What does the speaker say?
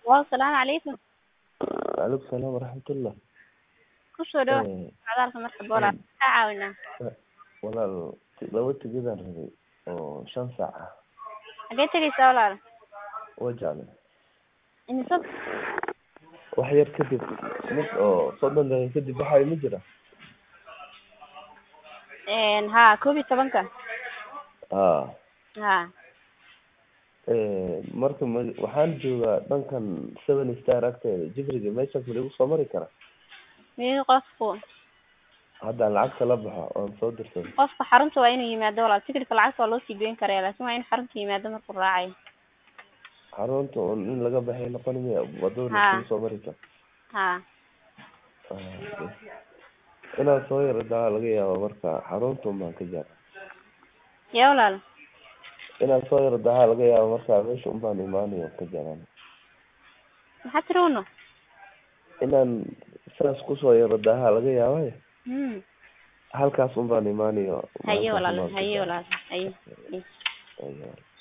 Waaw, salaamu calaykum. Waalaikum salaam waraxmatullah. Ku soo dhawaad Eh, socdaalka marka boolaad ka caawinaa. walaal ti- laba tigidaan rabay oo shan saac ah Xagee tegaysaa walaal? waa jeclay Imise wax yar kadib mid oo soddon daqiiqo kadib waxaa ma jira een haa koob iyo tobanka. haa Haa. Eh, marka ma waxaan joogaa dhankan seven star agteeda jibriga meeshaas ma lagu soo mari karaa Miyuu qofku haddaan lacagta la baxo oon soo dirsaday qofka xarunta waa inuu yimaado walaal tigidhka lacagta waa loo sii goyn karaa laakiin waa inuu xarunta yimaado markuu raacayo. xarunta un in laga baxay noqon maya wadada Haa. lagu soo mari kara Haa. Ah, bas. inaad soo yaradaa laga yaaba marka xarunta un baan ka jara Yaa walaal. inaad soo yaradahaa laga yaaba marka meesha un baan imaanayo ka jaraan Maxaa tiri uno? inaan saas kusoo yaradahaa laga yaaba Hmm. halkaas un baan imaanayo Haye Halkaas un walaal, baan ka haye jara. walaal, haye. haye. Haye.